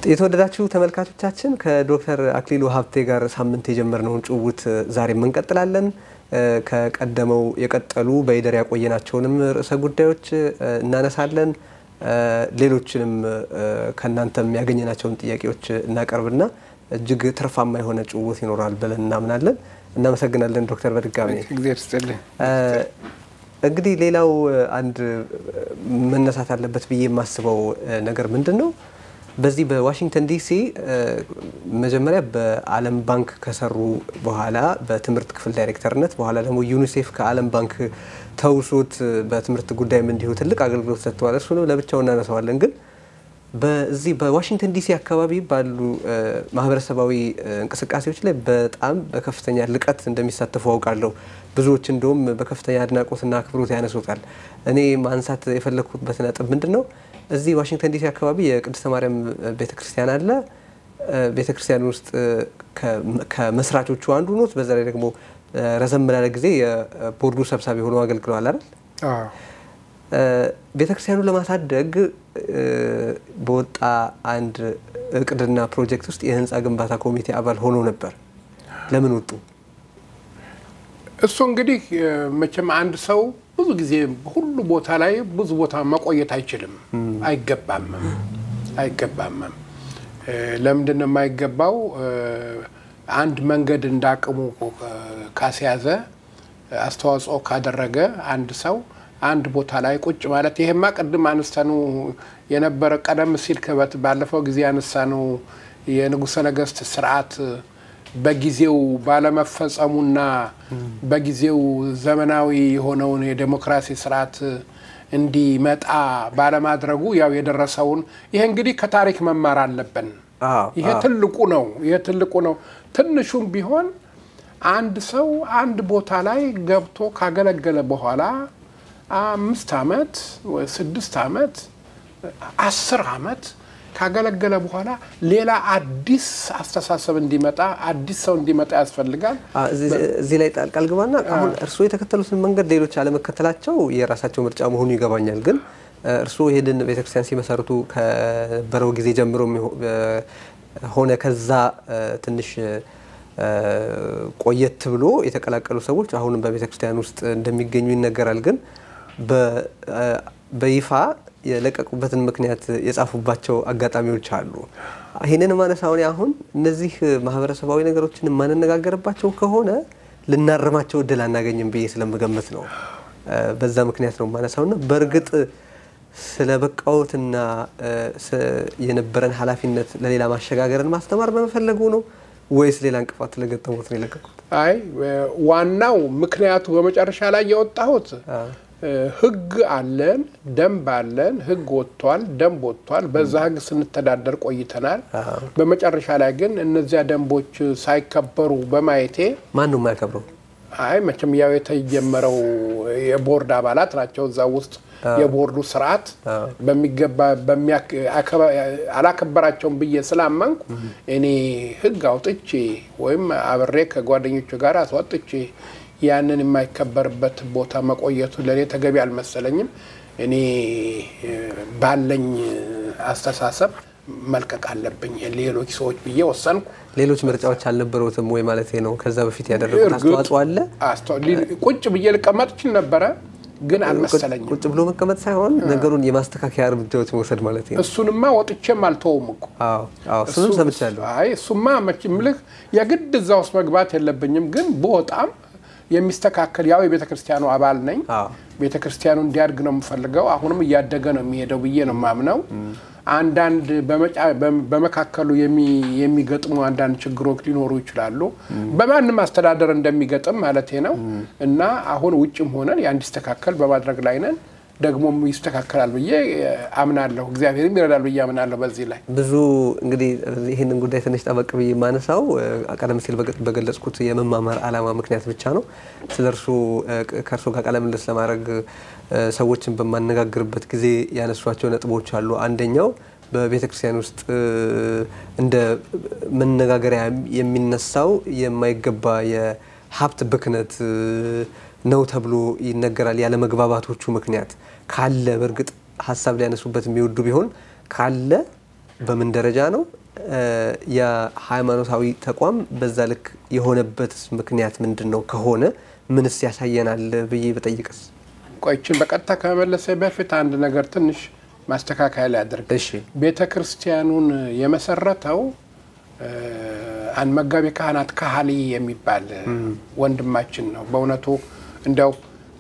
የተወደዳችሁ ተመልካቾቻችን ከዶክተር አክሊሉ ሀብቴ ጋር ሳምንት የጀመርነውን ጭውውት ዛሬም እንቀጥላለን። ከቀደመው የቀጠሉ በይደር ያቆየናቸውንም ርዕሰ ጉዳዮች እናነሳለን። ሌሎችንም ከእናንተም ያገኘናቸውን ጥያቄዎች እናቀርብና እጅግ ትርፋማ የሆነ ጭውውት ይኖራል ብለን እናምናለን። እናመሰግናለን ዶክተር በድጋሚ እንግዲህ ሌላው አንድ መነሳት አለበት ብዬ የማስበው ነገር ምንድን ነው? በዚህ በዋሽንግተን ዲሲ መጀመሪያ በዓለም ባንክ ከሰሩ በኋላ በትምህርት ክፍል ዳይሬክተርነት በኋላ ደግሞ ዩኒሴፍ ከዓለም ባንክ ተውሶት በትምህርት ጉዳይም እንዲሁ ትልቅ አገልግሎት ሰጥተዋል። እሱንም ለብቻው እናነሳዋለን። ግን በዚህ በዋሽንግተን ዲሲ አካባቢ ባሉ ማህበረሰባዊ እንቅስቃሴዎች ላይ በጣም በከፍተኛ ልቀት እንደሚሳተፉ አውቃለሁ። ብዙዎች እንደውም በከፍተኛ አድናቆትና አክብሮት ያነሱታል። እኔ ማንሳት የፈለግኩበት ነጥብ ምንድን ነው? እዚህ ዋሽንግተን ዲሲ አካባቢ የቅድስተ ማርያም ቤተ ክርስቲያን አለ። ቤተ ክርስቲያን ውስጥ ከመስራቾቹ አንዱ ኖት። በዛ ላይ ደግሞ ረዘም ላለ ጊዜ የቦርዱ ሰብሳቢ ሆነው አገልግለዋል አይደል? ቤተ ክርስቲያኑ ለማሳደግ በወጣ አንድ እቅድና ፕሮጀክት ውስጥ የህንፃ ግንባታ ኮሚቴ አባል ሆነው ነበር። ለምን ወጡ? እሱ እንግዲህ መቼም አንድ ሰው ብዙ ጊዜ ሁሉ ቦታ ላይ ብዙ ቦታ መቆየት አይችልም፣ አይገባምም አይገባምም። ለምንድን ነው የማይገባው? አንድ መንገድ እንዳቅሙ ካስያዘ አስተዋጽኦ ካደረገ አንድ ሰው አንድ ቦታ ላይ ቁጭ ማለት ይሄማ ቅድም አነሳኑ የነበረ ቀደም ሲል ክበት ባለፈው ጊዜ ያነሳኑ የንጉሠ ነገሥት ስርዓት በጊዜው ባለመፈጸሙና በጊዜው ዘመናዊ የሆነውን የዴሞክራሲ ስርዓት እንዲመጣ ባለማድረጉ ያው የደረሰውን ይሄ እንግዲህ ከታሪክ መማር አለብን። ይሄ ትልቁ ነው። ይሄ ትልቁ ነው። ትንሹም ቢሆን አንድ ሰው አንድ ቦታ ላይ ገብቶ ካገለገለ በኋላ አምስት ዓመት ስድስት ዓመት አስር ዓመት ካገለገለ በኋላ ሌላ አዲስ አስተሳሰብ እንዲመጣ አዲስ ሰው እንዲመጣ ያስፈልጋል። እዚህ ላይ ጣልቃ ልግባና አሁን እርስዎ የተከተሉትን መንገድ ሌሎች አለመከተላቸው የራሳቸው ምርጫ መሆኑ ይገባኛል። ግን እርስዎ ይሄንን ቤተክርስቲያን ሲመሰርቱ ከነበረው ጊዜ ጀምሮ ሆነ ከዛ ትንሽ ቆየት ብሎ የተቀላቀሉ ሰዎች አሁንም በቤተክርስቲያን ውስጥ እንደሚገኙ ይነገራል። ግን በይፋ የለቀቁበትን ምክንያት የጻፉባቸው አጋጣሚዎች አሉ። ይህንን ማነሳውን አሁን እነዚህ ማህበረሰባዊ ነገሮችን የማንነጋገርባቸው ከሆነ ልናርማቸው እድል አናገኝም ብዬ ስለምገምት ነው። በዛ ምክንያት ነው ማነሳውና በእርግጥ ስለ በቃዎትና የነበረን ኃላፊነት ለሌላ ማሸጋገርን ማስተማር በመፈለጉ ነው ወይስ ሌላ እንቅፋት ስለገጠሙት ነው የለቀቁት? አይ ዋናው ምክንያቱ በመጨረሻ ላይ የወጣሁት ህግ አለን፣ ደንብ አለን። ህግ ወጥቷል፣ ደንብ ወጥቷል። በዛ ህግ ስንተዳደር ቆይተናል። በመጨረሻ ላይ ግን እነዚያ ደንቦች ሳይከበሩ በማየቴ ማን ነው የማያከብረው? አይ መቼም ያው የተጀመረው የቦርድ አባላት ናቸው። እዛ ውስጥ የቦርዱ ስርዓት በሚገባ አላከበራቸውም ብዬ ስላመንኩ እኔ ህግ አውጥቼ ወይም አብሬ ከጓደኞቹ ጋር አስወጥቼ ያንን የማይከበርበት ቦታ መቆየቱ ለእኔ ተገቢ አልመሰለኝም። እኔ ባለኝ አስተሳሰብ መልቀቅ አለብኝ ሌሎች ሰዎች ብዬ ወሰንኩ። ሌሎች ምርጫዎች አልነበሩትም ወይ ማለት ነው? ከዛ በፊት ያደረጉት አስተዋጽኦ አለ? ቁጭ ብዬ ልቀመጥ እችል ነበረ፣ ግን አልመሰለኝም። ቁጭ ብሎ መቀመጥ ሳይሆን ነገሩን የማስተካከያ እርምጃዎች መውሰድ ማለት ነው። እሱንማ ወጥቼም አልተውም እኮ እሱንም ሰምቻለሁ። አይ እሱማ መቼም ልህ የግድ እዛ ውስጥ መግባት የለብኝም፣ ግን በወጣም የሚስተካከል ያው የቤተ ክርስቲያኑ አባል ነኝ። ቤተ ክርስቲያኑ እንዲያድግ ነው የምፈልገው። አሁንም እያደገ ነው የሚሄደው ብዬ ነው የማምነው። አንዳንድ በመካከሉ የሚገጥሙ አንዳንድ ችግሮች ሊኖሩ ይችላሉ። በማንም አስተዳደር እንደሚገጥም ማለቴ ነው እና አሁን ውጭም ሆነን ያ እንዲስተካከል በማድረግ ላይ ነን። ደግሞም ይስተካከላል ብዬ አምናለሁ። እግዚአብሔርም ይረዳል ብዬ አምናለሁ። በዚህ ላይ ብዙ እንግዲህ ይህንን ጉዳይ ትንሽ ጠበቅ ብዬ የማነሳው ቀደም ሲል በገለጽኩት የመማማር ዓላማ ምክንያት ብቻ ነው። ስለ እርሱ ከእርሱ ጋር ቃለ ምልልስ ለማድረግ ሰዎችን በማነጋግርበት ጊዜ ያነሷቸው ነጥቦች አሉ። አንደኛው በቤተ ክርስቲያን ውስጥ እንደ መነጋገሪያ የሚነሳው የማይገባ የሀብት ብክነት ነው ተብሎ ይነገራል። ያለ መግባባቶቹ ምክንያት ካለ በእርግጥ ሀሳብ ሊያነሱበት የሚወዱ ቢሆን ካለ በምን ደረጃ ነው የሃይማኖታዊ ተቋም በዛ ልክ የሆነበት ምክንያት ምንድን ነው? ከሆነ ምንስ ያሳየናል ብዬ በጠይቅስ? ቆይችን በቀጥታ ከመመለሰ በፊት አንድ ነገር ትንሽ ማስተካከያ ሊያደርግ እሺ ቤተ ክርስቲያኑን የመሰረተው አንድ መጋቤ ካህናት ካህሊ የሚባል ወንድማችን ነው። በእውነቱ እንዲያው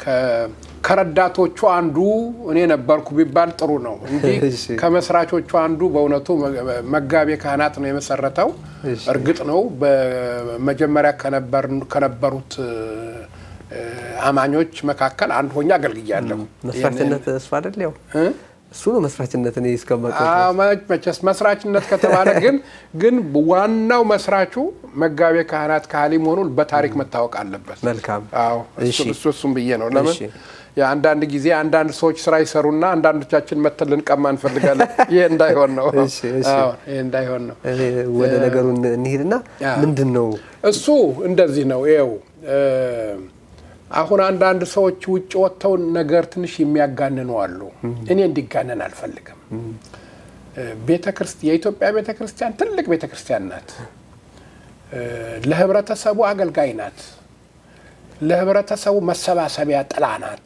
ከረዳቶቹ አንዱ እኔ ነበርኩ ቢባል ጥሩ ነው እንጂ እሺ። ከመስራቾቹ አንዱ በእውነቱ መጋቤ ካህናት ነው የመሰረተው። እሺ። እርግጥ ነው በመጀመሪያ ከነበርን- ከነበሩት እ፣ አማኞች መካከል አንድ ሆኜ አገልግያለሁ። መስራችነት እሱ አይደል? ያው እ? እሱ ነው መስራችነት። እኔ እስከማውቀው ድረስ። አዎ፣ መ- መቼስ መስራችነት ከተባለ ግን ግን ዋናው መስራቹ መጋቤ ካህናት ካህሊ መሆኑን በታሪክ መታወቅ አለበት። መልካም አዎ እሱ እሺ። እሱ እሱም ብዬ ነው። ለምን እሺ። የአንዳንድ ጊዜ አንዳንድ ሰዎች ስራ ይሰሩና አንዳንዶቻችን መተን ልንቀማ እንፈልጋለን። ይህ እንዳይሆን ነው። እሺ፣ እሺ። አዎ፣ ይህ እንዳይሆን ነው። እኔ ወደ ነገሩ እንሂድና ያ። ምንድን ነው እሱ እንደዚህ ነው። ይኸው እ፣ አሁን አንዳንድ ሰዎች ውጭ ወጥተው ነገር ትንሽ የሚያጋንኑ አሉ። እኔ እንዲጋነን አልፈልግም። ቤተ ክርስቲያን የኢትዮጵያ ቤተ ክርስቲያን ትልቅ ቤተ ክርስቲያን ናት። እ፣ ለህብረተሰቡ አገልጋይ ናት። ለህብረተሰቡ መሰባሰቢያ ጥላ ናት።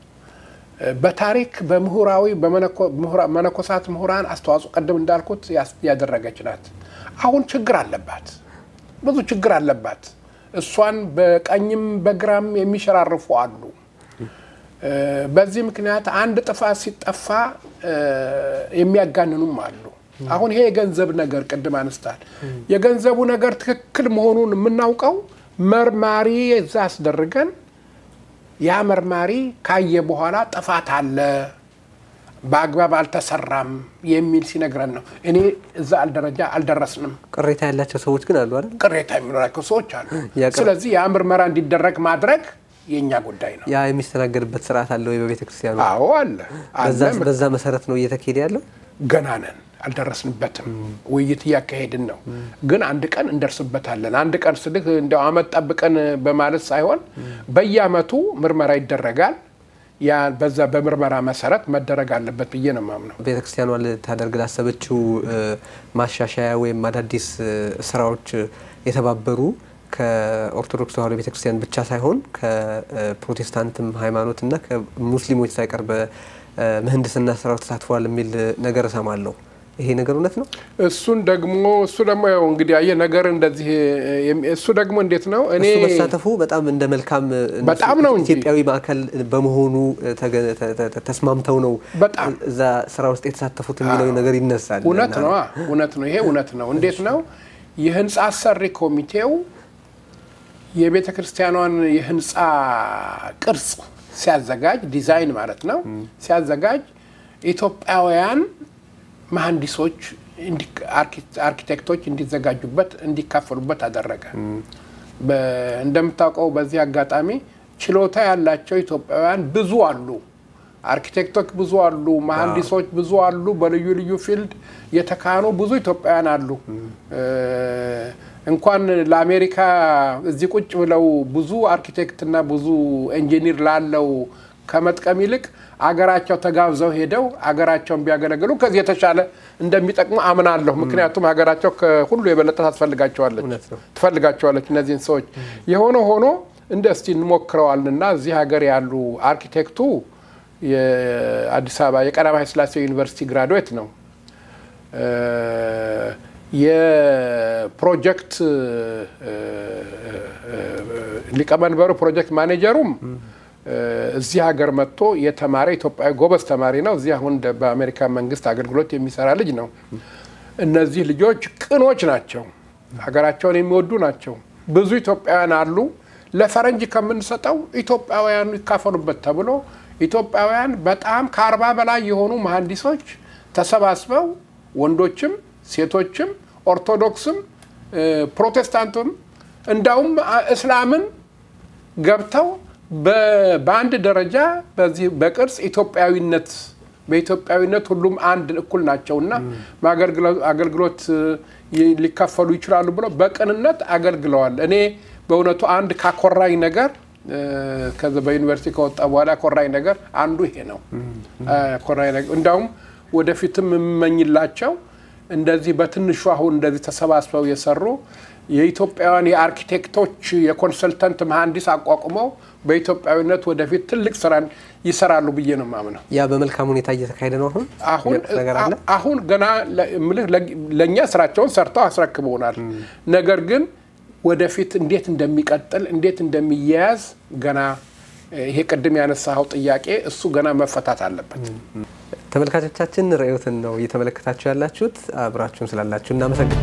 በታሪክ በምሁራዊ በመነኮ- ምሁራ- መነኮሳት ምሁራን አስተዋጽኦ ቅድም እንዳልኩት ያስ- ያደረገች ናት። አሁን ችግር አለባት፣ ብዙ ችግር አለባት። እሷን በቀኝም በግራም የሚሸራርፉ አሉ። እ፣ በዚህ ምክንያት አንድ ጥፋት ሲጠፋ እ፣ የሚያጋንኑም አሉ። አሁን ይሄ የገንዘብ ነገር ቅድም አነስታል። የገንዘቡ ነገር ትክክል መሆኑን የምናውቀው መርማሪ እዛ አስደርገን ያ መርማሪ ካየ በኋላ ጥፋት አለ፣ በአግባብ አልተሰራም የሚል ሲነግረን ነው። እኔ እዛ ደረጃ አልደረስንም። ቅሬታ ያላቸው ሰዎች ግን አሉ አይደል? ቅሬታ የሚኖራቸው ሰዎች አሉ። ያ ቅር- ስለዚህ ያ ምርመራ እንዲደረግ ማድረግ የእኛ ጉዳይ ነው። ያ የሚስተናገድበት ስርዓት አለ ወይ በቤተ ክርስቲያኑ? አዎ አለ አለ። በዛ- በዛ መሰረት ነው እየተካሄደ ያለው። ገና ነን፣ አልደረስንበትም። ውይይት እያካሄድን ነው። ግን አንድ ቀን እንደርስበታለን። አንድ ቀን ስልህ እንዲያው አመት ጠብቀን በማለት ሳይሆን በየአመቱ ምርመራ ይደረጋል። ያ በዛ በምርመራ መሰረት መደረግ አለበት ብዬ ነው የማምነው። ቤተ ክርስቲያኗ ልታደርግ ላሰበችው እ፣ ማሻሻያ ወይም አዳዲስ እ፣ ስራዎች እ፣ የተባበሩ ከኦርቶዶክስ ተዋሕዶ ቤተ ክርስቲያን ብቻ ሳይሆን ከፕሮቴስታንትም ሃይማኖት እና ከሙስሊሞች ሳይቀር በምህንድስና ስራው ተሳትፏል የሚል ነገር እሰማለሁ። ይሄ ነገር እውነት ነው? እሱን ደግሞ እሱ ደግሞ ያው እንግዲህ አየህ ነገር እንደዚህ የሚ- እሱ ደግሞ እንዴት ነው እኔ እሱ መሳተፉ በጣም እንደ መልካም እ፣ እነሱ በጣም ነው እንጂ። ኢትዮጵያዊ ማዕከል በመሆኑ እ፣ ተገ- ተ- ተ- ተ- ተስማምተው ነው በጣም እዛ ስራ ውስጥ የተሳተፉት የሚለው ነገር ይነሳል። እውነት እና- ነው እውነት ነው። ይሄ እውነት ነው። እንዴት ነው የህንፃ አሰሪ ኮሚቴው የቤተ ክርስቲያኗን የህንፃ ቅርጽ ሲያዘጋጅ ዲዛይን ማለት ነው ሲያዘጋጅ ኢትዮጵያውያን መሐንዲሶች እንዲ- አርኪ- አርኪቴክቶች እንዲዘጋጁበት እንዲካፈሉበት አደረገ። በ- እንደምታውቀው በዚህ አጋጣሚ ችሎታ ያላቸው ኢትዮጵያውያን ብዙ አሉ። አርኪቴክቶች ብዙ አሉ። መሐንዲሶች ብዙ አሉ። በልዩ ልዩ ፊልድ የተካኑ ብዙ ኢትዮጵያውያን አሉ። እ፣ እንኳን ለአሜሪካ እዚህ ቁጭ ብለው ብዙ አርኪቴክትና ብዙ ኢንጂኒር ላለው ከመጥቀም ይልቅ አገራቸው ተጋብዘው ሄደው አገራቸውን ቢያገለግሉ ከዚህ የተሻለ እንደሚጠቅሙ አምናለሁ። ምክንያቱም ሀገራቸው ከሁሉ የበለጠ ታስፈልጋቸዋለች እውነት ነው። ትፈልጋቸዋለች እነዚህን ሰዎች። የሆነ ሆኖ እንደ እስቲ እንሞክረዋልና እዚህ ሀገር ያሉ አርኪቴክቱ የአዲስ አበባ የቀዳማዊ ሥላሴ ዩኒቨርሲቲ ግራዱዌት ነው። እ፣ የፕሮጀክት እ፣ እ፣ ሊቀመንበሩ ፕሮጀክት ማኔጀሩም እ፣ እዚህ ሀገር መጥቶ የተማረ ኢትዮጵያዊ ጎበዝ ተማሪ ነው። እዚህ አሁን እንደ- በአሜሪካ መንግስት አገልግሎት የሚሰራ ልጅ ነው። እነዚህ ልጆች ቅኖች ናቸው። ሀገራቸውን የሚወዱ ናቸው። ብዙ ኢትዮጵያውያን አሉ። ለፈረንጅ ከምንሰጠው ኢትዮጵያውያኑ ይካፈሉበት ተብሎ ኢትዮጵያውያን በጣም ከአርባ በላይ የሆኑ መሐንዲሶች ተሰባስበው ወንዶችም ሴቶችም ኦርቶዶክስም እ፣ ፕሮቴስታንቱም እንዳውም አ- እስላምን ገብተው በ- በአንድ ደረጃ በዚህ በቅርጽ ኢትዮጵያዊነት በኢትዮጵያዊነት ሁሉም አንድ እኩል ናቸውና በአገልግሎ- አገልግሎት ይ- ሊካፈሉ ይችላሉ ብለው በቅንነት አገልግለዋል። እኔ በእውነቱ አንድ ካኮራኝ ነገር እ፣ ከዚ በዩኒቨርሲቲ ከወጣ በኋላ ኮራኝ ነገር አንዱ ይሄ ነው። ኮራኝ ነገር እንዳውም ወደፊትም የምመኝላቸው እንደዚህ በትንሹ አሁን እንደዚህ ተሰባስበው የሰሩ የኢትዮጵያውያን የአርኪቴክቶች የኮንሰልተንት መሐንዲስ አቋቁመው በኢትዮጵያዊነት ወደፊት ትልቅ ስራን ይሰራሉ ብዬ ነው የማምነው። ያ በመልካም ሁኔታ እየተካሄደ ነው። አሁን አሁን የሚያውቁት ነገር አለ። አሁን ገና ለ- እምልህ ለ- ለእኛ ስራቸውን ሰርተው አስረክበውናል። ነገር ግን ወደፊት እንዴት እንደሚቀጥል እንዴት እንደሚያያዝ ገና እ፣ ይሄ ቅድም ያነሳኸው ጥያቄ እሱ ገና መፈታት አለበት። ተመልካቾቻችን ርዕዮትን ነው እየተመለከታችሁ ያላችሁት። አብራችሁን ስላላችሁ እናመሰግን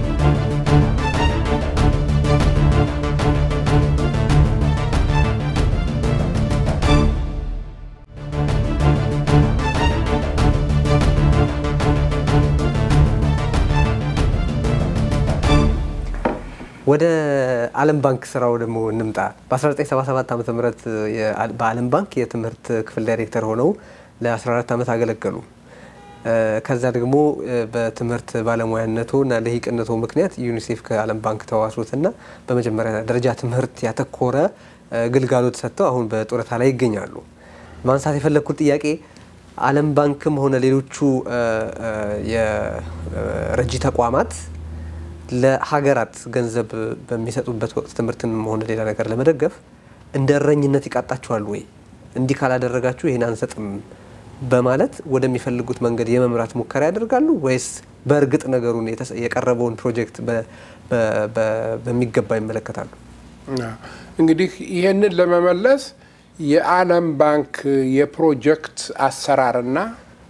ወደ ዓለም ባንክ ስራው ደግሞ እንምጣ። በ1977 ዓ ም በዓለም ባንክ የትምህርት ክፍል ዳይሬክተር ሆነው ለ14 ዓመት አገለገሉ። እ፣ ከዛ ደግሞ እ፣ በትምህርት ባለሙያነቶ እና ለሂቅነቶ ምክንያት ዩኒሴፍ ከዓለም ባንክ ተዋሱትና በመጀመሪያ ደረጃ ትምህርት ያተኮረ እ፣ ግልጋሎት ሰጥተው አሁን በጡረታ ላይ ይገኛሉ። ማንሳት የፈለግኩት ጥያቄ ዓለም ባንክም ሆነ ሌሎቹ እ፣ እ፣ የረጂ ተቋማት ለሀገራት ገንዘብ በሚሰጡበት ወቅት ትምህርትንም ሆነ ሌላ ነገር ለመደገፍ እንደ እረኝነት ይቃጣቸዋል ወይ? እንዲህ ካላደረጋችሁ ይህን አንሰጥም በማለት ወደሚፈልጉት መንገድ የመምራት ሙከራ ያደርጋሉ ወይስ በእርግጥ ነገሩን የተሰ- የቀረበውን ፕሮጀክት በ- በ- በ- በሚገባ ይመለከታሉ? እንግዲህ ይህንን ለመመለስ የዓለም ባንክ የፕሮጀክት አሰራርና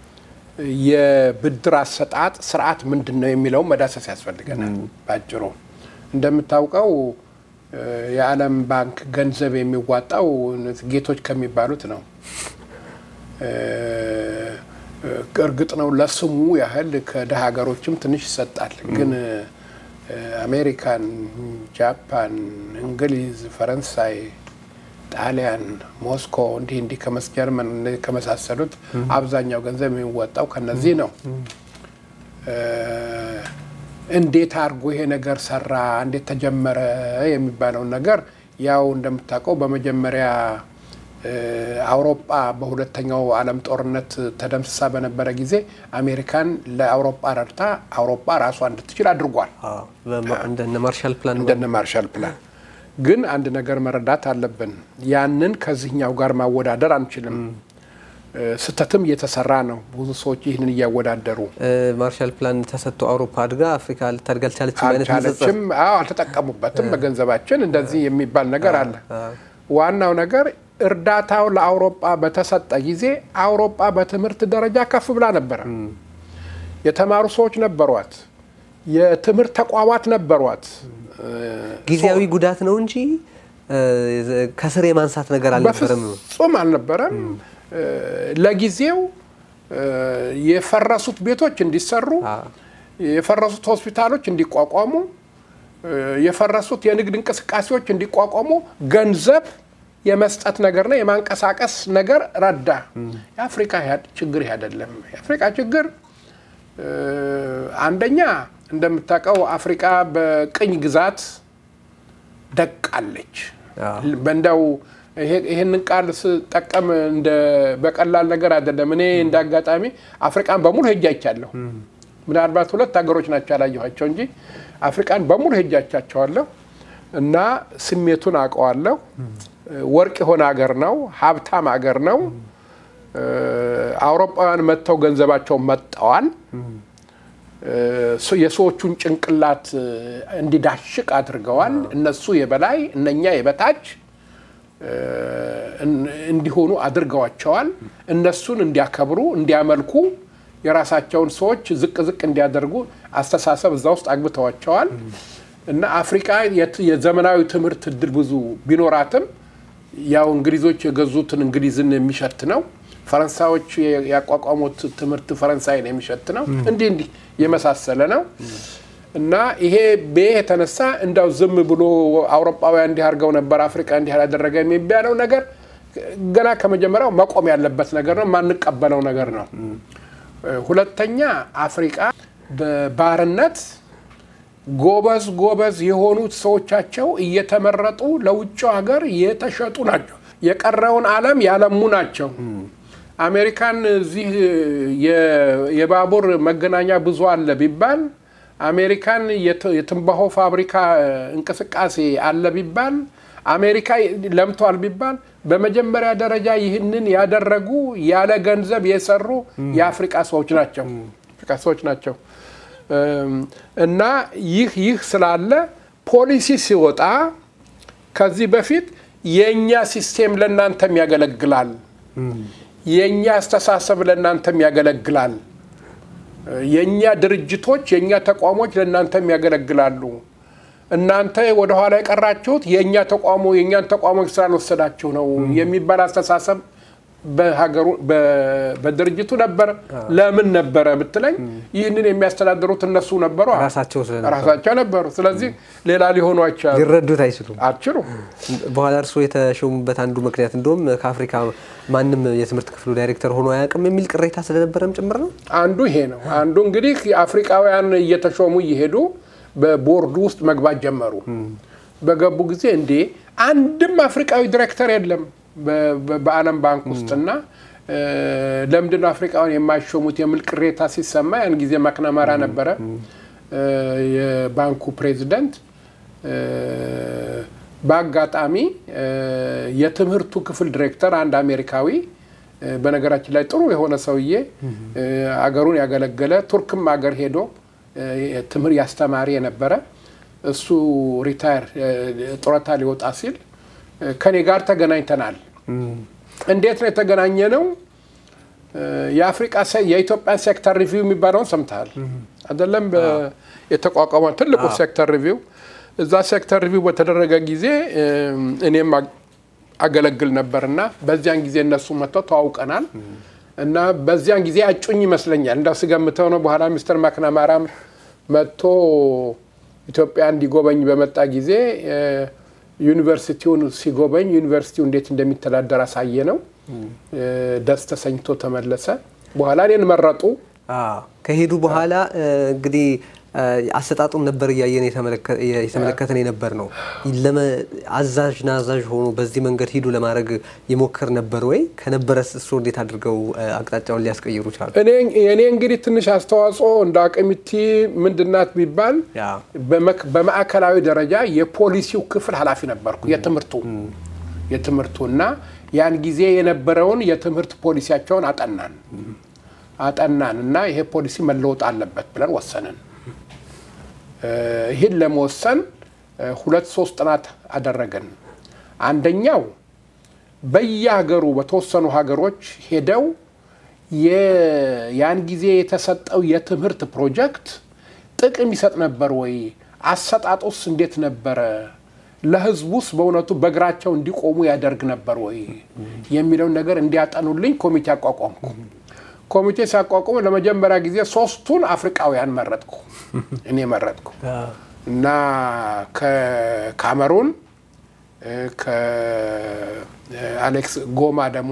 የብድር አሰጣጥ ስርዓት ምንድን ነው የሚለው መዳሰስ ያስፈልገናል። ባጭሩ እንደምታውቀው እ፣ የዓለም ባንክ ገንዘብ የሚዋጣው ጌቶች ከሚባሉት ነው። እ፣ እ፣ እርግጥ ነው ለስሙ ያህል ከደሃ ሀገሮችም ትንሽ ይሰጣል። ግን እ፣ አሜሪካን፣ ጃፓን፣ እንግሊዝ፣ ፈረንሳይ ጣሊያን፣ ሞስኮ እንዲህ እንዲህ ከመስ ጀርመን እነዚህ ከመሳሰሉት አብዛኛው ገንዘብ የሚወጣው ከነዚህ ነው። እ፣ እንዴት አድርጎ ይሄ ነገር ሰራ፣ እንዴት ተጀመረ የሚባለውን ነገር ያው እንደምታውቀው በመጀመሪያ እ፣ አውሮፓ በሁለተኛው ዓለም ጦርነት ተደምስሳ በነበረ ጊዜ አሜሪካን ለአውሮፓ ረድታ አውሮፓ ራሷ እንድትችል አድርጓል። አዎ፣ በማ- እንደነ ማርሻል ፕላን እንደነ ማርሻል ፕላን ግን አንድ ነገር መረዳት አለብን። ያንን ከዚህኛው ጋር ማወዳደር አንችልም። እ፣ ስህተትም እየተሰራ ነው። ብዙ ሰዎች ይህንን እያወዳደሩ እ፣ ማርሻል ፕላን ተሰጥቶ አውሮፓ አድጋ አፍሪካ ልታድግ አልቻለችም አይነት ንጽጽር አልቻለችም። አዎ አልተጠቀሙበትም በገንዘባችን እንደዚህ የሚባል ነገር አለ። ዋናው ነገር እርዳታው ለአውሮፓ በተሰጠ ጊዜ አውሮፓ በትምህርት ደረጃ ከፍ ብላ ነበረ። የተማሩ ሰዎች ነበሯት። የትምህርት ተቋማት ነበሯት። እ፣ ጊዜያዊ ጉዳት ነው እንጂ እ፣ ከስር የማንሳት ነገር አልነበረም። በፍጹም አልነበረም። እ፣ ለጊዜው እ፣ የፈረሱት ቤቶች እንዲሰሩ፣ የፈረሱት ሆስፒታሎች እንዲቋቋሙ፣ እ፣ የፈረሱት የንግድ እንቅስቃሴዎች እንዲቋቋሙ ገንዘብ የመስጠት ነገርና የማንቀሳቀስ ነገር ረዳ። የአፍሪካ ያ- ችግር ይህ አይደለም። የአፍሪካ ችግር እ፣ አንደኛ እንደምታውቀው አፍሪካ በቅኝ ግዛት ደቃለች። አዎ። በእንዳው ይሄ- ይሄንን ቃል ስጠቀም እንደ በቀላል ነገር አይደለም። እኔ እንደ አጋጣሚ አፍሪቃን በሙሉ ሄጄ አይቻለሁ። ምናልባት ሁለት ሀገሮች ናቸው ያላየኋቸው እንጂ አፍሪቃን በሙሉ ሄጄ አይቻቸዋለሁ እና ስሜቱን አውቀዋለሁ። ወርቅ የሆነ ሀገር ነው። ሀብታም ሀገር ነው። እ፣ አውሮፓውያን መጥተው ገንዘባቸውን መጠዋል። እ፣ የሰዎቹን ጭንቅላት እ፣ እንዲዳሽቅ አድርገዋል። እነሱ የበላይ እነኛ የበታች እ፣ እን- እንዲሆኑ አድርገዋቸዋል። እነሱን እንዲያከብሩ፣ እንዲያመልኩ የራሳቸውን ሰዎች ዝቅ ዝቅ እንዲያደርጉ አስተሳሰብ እዛ ውስጥ አግብተዋቸዋል። እና አፍሪካ የት- የዘመናዊ ትምህርት እድል ብዙ ቢኖራትም ያው እንግሊዞች የገዙትን እንግሊዝን የሚሸት ነው። ፈረንሳዮች የ- ያቋቋሙት ትምህርት ፈረንሳይን የሚሸት ነው። እንዲህ እንዲህ የመሳሰለ ነው እና ይሄ በይህ የተነሳ እንዳው ዝም ብሎ አውሮፓውያን እንዲህ አድርገው ነበር፣ አፍሪካ እንዲህ አላደረገ የሚባለው ነገር ገና ከመጀመሪያው መቆም ያለበት ነገር ነው። የማንቀበለው ነገር ነው። ሁለተኛ አፍሪቃ በባርነት ጎበዝ ጎበዝ የሆኑት ሰዎቻቸው እየተመረጡ ለውጭው ሀገር የተሸጡ ናቸው። የቀረውን ዓለም ያለሙ ናቸው። አሜሪካን እዚህ የ- የባቡር መገናኛ ብዙ አለ ቢባል አሜሪካን የትንባሆ ፋብሪካ እንቅስቃሴ አለ ቢባል አሜሪካ ለምቷል ቢባል በመጀመሪያ ደረጃ ይህንን ያደረጉ ያለ ገንዘብ የሰሩ የአፍሪቃ ሰዎች ናቸው አፍሪቃ ሰዎች ናቸው። እና ይህ ይህ ስላለ ፖሊሲ ሲወጣ ከዚህ በፊት የእኛ ሲስቴም ለእናንተም ያገለግላል፣ የእኛ አስተሳሰብ ለእናንተም ያገለግላል፣ የእኛ ድርጅቶች የእኛ ተቋሞች ለእናንተም ያገለግላሉ። እናንተ ወደኋላ የቀራችሁት የእኛ ተቋሞ የእኛን ተቋሞች ስላልወሰዳችሁ ነው የሚባል አስተሳሰብ በሀገሩ በድርጅቱ ነበረ። ለምን ነበረ ብትለኝ ይህንን የሚያስተዳድሩት እነሱ ነበሩ፣ ራሳቸው ስለነበሩ ራሳቸው ነበሩ። ስለዚህ ሌላ ሊሆኑ አይቻሉ ሊረዱት አይችሉም። አትችሉም። በኋላ እርስዎ የተሾሙበት አንዱ ምክንያት እንደውም ከአፍሪካ ማንም የትምህርት ክፍሉ ዳይሬክተር ሆኖ አያውቅም የሚል ቅሬታ ስለነበረም ጭምር ነው። አንዱ ይሄ ነው። አንዱ እንግዲህ አፍሪካውያን እየተሾሙ እየሄዱ በቦርዱ ውስጥ መግባት ጀመሩ። በገቡ ጊዜ እንዴ አንድም አፍሪካዊ ዲሬክተር የለም በዓለም ባንክ ውስጥና ለምንድን ነው አፍሪካውያን የማይሾሙት የሚል ቅሬታ ሲሰማ ያን ጊዜ ማክናማራ ነበረ የባንኩ ፕሬዚደንት። በአጋጣሚ የትምህርቱ ክፍል ዲሬክተር አንድ አሜሪካዊ በነገራችን ላይ ጥሩ የሆነ ሰውዬ አገሩን ያገለገለ ቱርክም አገር ሄዶ ትምህርት ያስተማሪ የነበረ እሱ ሪታየር ጡረታ ሊወጣ ሲል ከኔ ጋር ተገናኝተናል። እንዴት ነው የተገናኘ ነው? የአፍሪቃ የኢትዮጵያን ሴክተር ሪቪው የሚባለውን ሰምተሃል አይደለም? የተቋቋመ ትልቁ ሴክተር ሪቪው እዛ ሴክተር ሪቪው በተደረገ ጊዜ እኔም አገለግል ነበር እና በዚያን ጊዜ እነሱ መጥተው ተዋውቀናል እና በዚያን ጊዜ አጩኝ ይመስለኛል እንዳው ስገምተው ነው። በኋላ ሚስተር ማክናማራም መጥቶ ኢትዮጵያ እንዲጎበኝ በመጣ ጊዜ ዩኒቨርሲቲውን ሲጎበኝ ዩኒቨርሲቲው እንዴት እንደሚተዳደር አሳየ ነው። ደስ ተሰኝቶ ተመለሰ። በኋላ እኔን መረጡ። ከሄዱ በኋላ እንግዲህ አሰጣጡም ነበር እያየን የተመለከተን የነበር ነው። አዛዥ ናዛዥ ሆኖ በዚህ መንገድ ሂዱ ለማድረግ የሞከር ነበር ወይ? ከነበረስ እሱ እንዴት አድርገው አቅጣጫውን ሊያስቀይሩ ቻሉ? እኔ እንግዲህ ትንሽ አስተዋጽኦ እንደ አቅሚቲ ምንድናት ቢባል በማዕከላዊ ደረጃ የፖሊሲው ክፍል ኃላፊ ነበርኩ። የትምህርቱ የትምህርቱ እና ያን ጊዜ የነበረውን የትምህርት ፖሊሲያቸውን አጠናን አጠናን እና ይሄ ፖሊሲ መለወጥ አለበት ብለን ወሰንን። ይህን ለመወሰን ሁለት ሶስት ጥናት አደረግን። አንደኛው በየሀገሩ በተወሰኑ ሀገሮች ሄደው ያን ጊዜ የተሰጠው የትምህርት ፕሮጀክት ጥቅም ይሰጥ ነበር ወይ? አሰጣጡስ እንዴት ነበረ? ለሕዝቡስ በእውነቱ በእግራቸው እንዲቆሙ ያደርግ ነበር ወይ የሚለውን ነገር እንዲያጠኑልኝ ኮሚቴ አቋቋምኩ። ኮሚቴ ሲያቋቁሙ ለመጀመሪያ ጊዜ ሶስቱን አፍሪቃውያን መረጥኩ። እኔ መረጥኩ እና ከካሜሩን ከአሌክስ ጎማ ደግሞ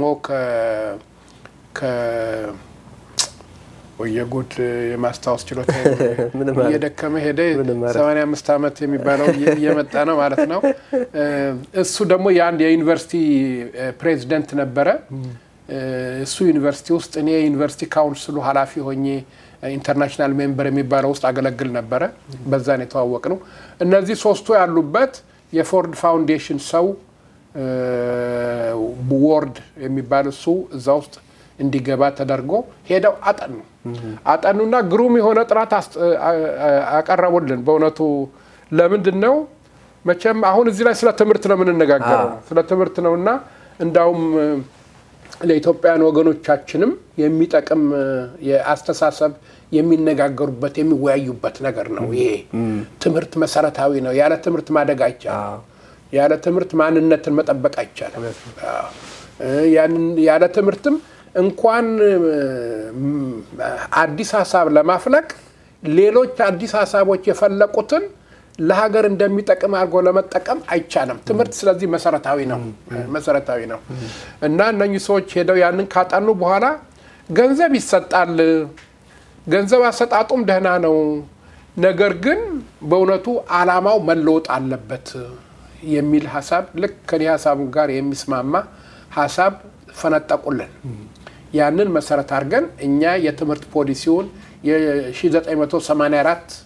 ወየጉድ የማስታወስ ችሎታ እየደከመ ሄደ። ሰማንያ አምስት ዓመት የሚባለው እየመጣ ነው ማለት ነው። እሱ ደግሞ የአንድ የዩኒቨርሲቲ ፕሬዚደንት ነበረ። እሱ ዩኒቨርሲቲ ውስጥ እኔ የዩኒቨርሲቲ ካውንስሉ ኃላፊ ሆኜ ኢንተርናሽናል ሜምበር የሚባለው ውስጥ አገለግል ነበረ። በዛን የተዋወቅ ነው። እነዚህ ሶስቱ ያሉበት የፎርድ ፋውንዴሽን ሰው ቦርድ የሚባል እሱ እዛ ውስጥ እንዲገባ ተደርጎ ሄደው አጠኑ አጠኑና ግሩም የሆነ ጥናት አቀረቡልን። በእውነቱ ለምንድን ነው መቼም አሁን እዚህ ላይ ስለ ትምህርት ነው የምንነጋገረው፣ ስለ ትምህርት ነው እና እንዳውም ለኢትዮጵያውያን ወገኖቻችንም የሚጠቅም የአስተሳሰብ የሚነጋገሩበት የሚወያዩበት ነገር ነው። ይሄ ትምህርት መሰረታዊ ነው። ያለ ትምህርት ማደግ አይቻልም። ያለ ትምህርት ማንነትን መጠበቅ አይቻልም። ያለ ትምህርትም እንኳን አዲስ ሀሳብ ለማፍለቅ ሌሎች አዲስ ሀሳቦች የፈለቁትን ለሀገር እንደሚጠቅም አድርጎ ለመጠቀም አይቻልም። ትምህርት ስለዚህ መሰረታዊ ነው መሰረታዊ ነው እና እነኚህ ሰዎች ሄደው ያንን ካጠኑ በኋላ ገንዘብ ይሰጣል። ገንዘብ አሰጣጡም ደህና ነው። ነገር ግን በእውነቱ ዓላማው መለወጥ አለበት የሚል ሀሳብ ልክ ከኔ ሀሳቡ ጋር የሚስማማ ሀሳብ ፈነጠቁልን። ያንን መሰረት አድርገን እኛ የትምህርት ፖሊሲውን የ1984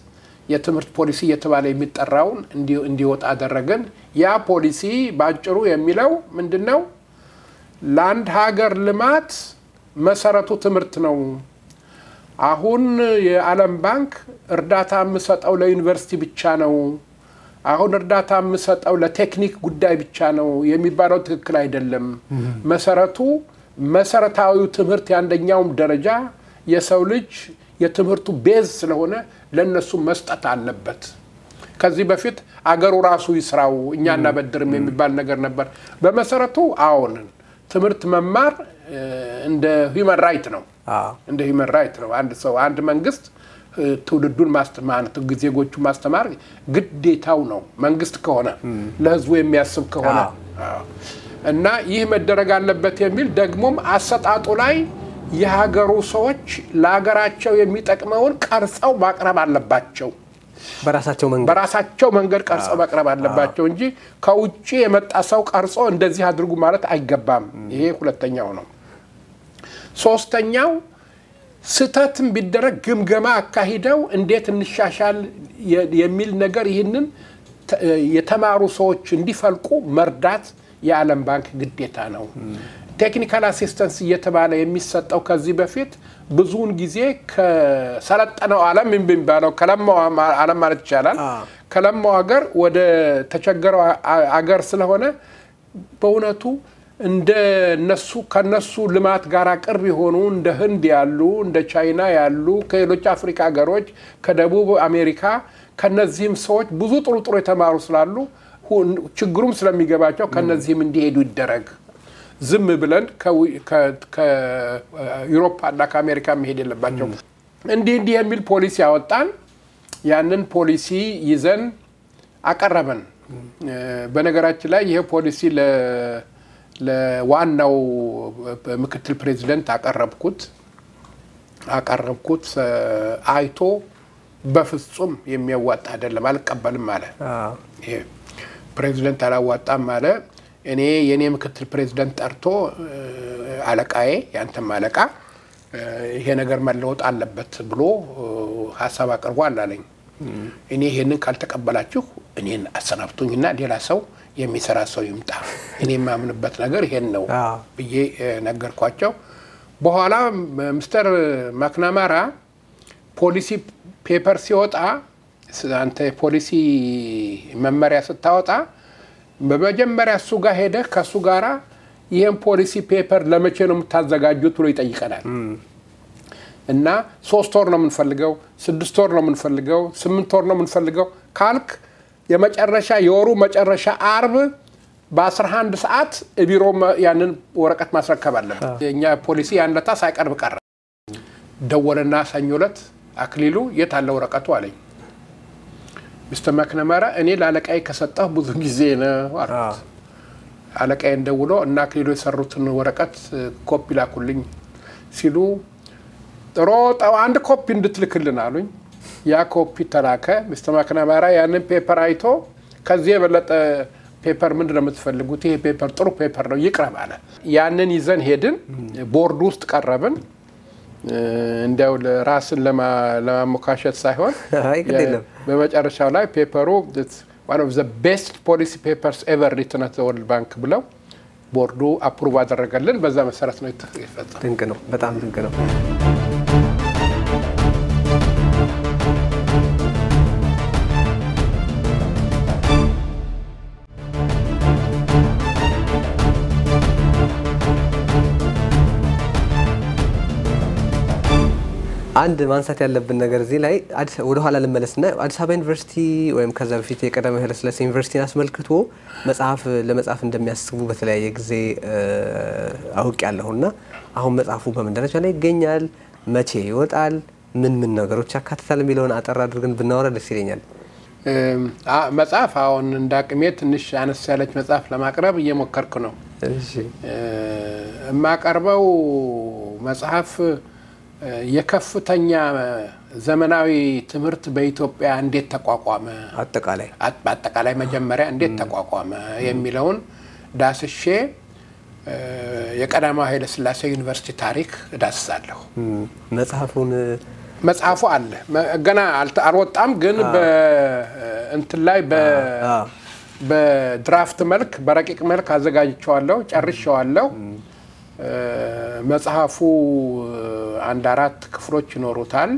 የትምህርት ፖሊሲ እየተባለ የሚጠራውን እንዲወጣ አደረግን። ያ ፖሊሲ በአጭሩ የሚለው ምንድን ነው? ለአንድ ሀገር ልማት መሰረቱ ትምህርት ነው። አሁን የዓለም ባንክ እርዳታ የምሰጠው ለዩኒቨርሲቲ ብቻ ነው፣ አሁን እርዳታ የምሰጠው ለቴክኒክ ጉዳይ ብቻ ነው የሚባለው ትክክል አይደለም። መሰረቱ መሰረታዊው ትምህርት የአንደኛውም ደረጃ የሰው ልጅ የትምህርቱ ቤዝ ስለሆነ ለእነሱ መስጠት አለበት። ከዚህ በፊት አገሩ ራሱ ይስራው እኛ እናበድርም የሚባል ነገር ነበር። በመሰረቱ አዎንን ትምህርት መማር እንደ ሂውመን ራይት ነው እንደ ሂውመን ራይት ነው። አንድ ሰው አንድ መንግስት ትውልዱን ማስተማር ዜጎቹ ማስተማር ግዴታው ነው። መንግስት ከሆነ ለህዝቡ የሚያስብ ከሆነ እና ይህ መደረግ አለበት የሚል ደግሞም አሰጣጡ ላይ የሀገሩ ሰዎች ለሀገራቸው የሚጠቅመውን ቀርጸው ማቅረብ አለባቸው። በራሳቸው መንገድ በራሳቸው መንገድ ቀርጸው ማቅረብ አለባቸው እንጂ ከውጭ የመጣ ሰው ቀርጾ እንደዚህ አድርጉ ማለት አይገባም። ይሄ ሁለተኛው ነው። ሶስተኛው ስህተትም ቢደረግ ግምገማ አካሂደው እንዴት እንሻሻል የሚል ነገር ይህንን የተማሩ ሰዎች እንዲፈልቁ መርዳት የዓለም ባንክ ግዴታ ነው። ቴክኒካል አሲስተንስ እየተባለ የሚሰጠው ከዚህ በፊት ብዙውን ጊዜ ከሰለጠነው ዓለም የሚባለው ከለማው ዓለም ማለት ይቻላል ከለማው ሀገር ወደ ተቸገረው አገር ስለሆነ በእውነቱ እንደ እነሱ ከነሱ ልማት ጋር ቅርብ የሆኑ እንደ ህንድ ያሉ እንደ ቻይና ያሉ ከሌሎች አፍሪካ ሀገሮች ከደቡብ አሜሪካ ከነዚህም ሰዎች ብዙ ጥሩ ጥሩ የተማሩ ስላሉ ችግሩም ስለሚገባቸው ከነዚህም እንዲሄዱ ይደረግ። ዝም ብለን ከዩሮፓ እና ከአሜሪካ መሄድ የለባቸው። እንዲህ እንዲህ የሚል ፖሊሲ ያወጣን። ያንን ፖሊሲ ይዘን አቀረበን። በነገራችን ላይ ይሄ ፖሊሲ ለዋናው ምክትል ፕሬዚደንት አቀረብኩት አቀረብኩት አይቶ በፍጹም የሚያዋጣ አይደለም አልቀበልም አለ። ይሄ ፕሬዚደንት አላዋጣም አለ። እኔ የእኔ ምክትል ፕሬዚደንት ጠርቶ አለቃዬ ያንተም አለቃ ይሄ ነገር መለወጥ አለበት ብሎ ሀሳብ አቅርቧል አለኝ። እኔ ይሄንን ካልተቀበላችሁ እኔን አሰናብቱኝና ሌላ ሰው የሚሰራ ሰው ይምጣ፣ እኔ የማምንበት ነገር ይሄን ነው ብዬ ነገርኳቸው። በኋላ ምስተር ማክናማራ ፖሊሲ ፔፐር ሲወጣ አንተ ፖሊሲ መመሪያ ስታወጣ በመጀመሪያ እሱ ጋር ሄደህ ከእሱ ጋራ ይህን ፖሊሲ ፔፐር ለመቼ ነው የምታዘጋጁት ብሎ ይጠይቀናል። እና ሶስት ወር ነው የምንፈልገው፣ ስድስት ወር ነው የምንፈልገው፣ ስምንት ወር ነው የምንፈልገው ካልክ የመጨረሻ የወሩ መጨረሻ አርብ በ11 ሰዓት ቢሮ ያንን ወረቀት ማስረከብ አለበት። የእኛ ፖሊሲ ያን ለታ ሳይቀርብ ቀረ። ደወለና ሰኞ ዕለት አክሊሉ የት አለ ወረቀቱ አለኝ። ሚስተር ማክነማራ እኔ ለአለቃዬ ከሰጠሁ ብዙ ጊዜ ነው አልኩት። አለቃዬን ደውሎ እና አክሊሉ የሰሩትን ወረቀት ኮፒ ላኩልኝ ሲሉ ሮጠው አንድ ኮፒ እንድትልክልን አሉኝ። ያ ኮፒ ተላከ። ሚስተር ማክናማራ ያንን ፔፐር አይቶ ከዚህ የበለጠ ፔፐር ምንድን ነው የምትፈልጉት? ይሄ ፔፐር ጥሩ ፔፐር ነው ይቅረብ አለ። ያንን ይዘን ሄድን፣ ቦርዱ ውስጥ ቀረብን። እንዲያው ራስን ለማሞካሸት ሳይሆን በመጨረሻው ላይ ፔፐሩ ዋን ኦፍ ዘ ቤስት ፖሊሲ ፔፐርስ ኤቨር ሪትን አት ወርልድ ባንክ ብለው ቦርዱ አፕሩቭ አደረገልን። በዛ መሰረት ነው የተፈጸመው። ድንቅ ነው፣ በጣም ድንቅ ነው። አንድ ማንሳት ያለብን ነገር እዚህ ላይ ወደኋላ ልመለስና አዲስ አበባ ዩኒቨርሲቲ ወይም ከዛ በፊት የቀዳማዊ ኃይለሥላሴ ዩኒቨርሲቲን አስመልክቶ መጽሐፍ ለመጻፍ እንደሚያስቡ በተለያየ ጊዜ አውቅ ያለሁና አሁን መጽሐፉ በምን ደረጃ ላይ ይገኛል? መቼ ይወጣል? ምን ምን ነገሮች ያካትታል የሚለውን አጠር አድርገን ብናወራ ደስ ይለኛል። መጽሐፍ አሁን እንደ አቅሜ ትንሽ አነስ ያለች መጽሐፍ ለማቅረብ እየሞከርኩ ነው። የማቀርበው መጽሐፍ የከፍተኛ ዘመናዊ ትምህርት በኢትዮጵያ እንዴት ተቋቋመ፣ አጠቃላይ በአጠቃላይ መጀመሪያ እንዴት ተቋቋመ የሚለውን ዳስሼ የቀዳማዊ ኃይለሥላሴ ዩኒቨርሲቲ ታሪክ እዳስሳለሁ። መጽሐፉን መጽሐፉ አለ መ- ገና አልተ- አልወጣም፣ ግን በእንትን ላይ በ- አዎ። በድራፍት መልክ በረቂቅ መልክ አዘጋጅቸዋለሁ፣ ጨርሼዋለሁ። እ፣ መጽሐፉ እ፣ አንድ አራት ክፍሎች ይኖሩታል።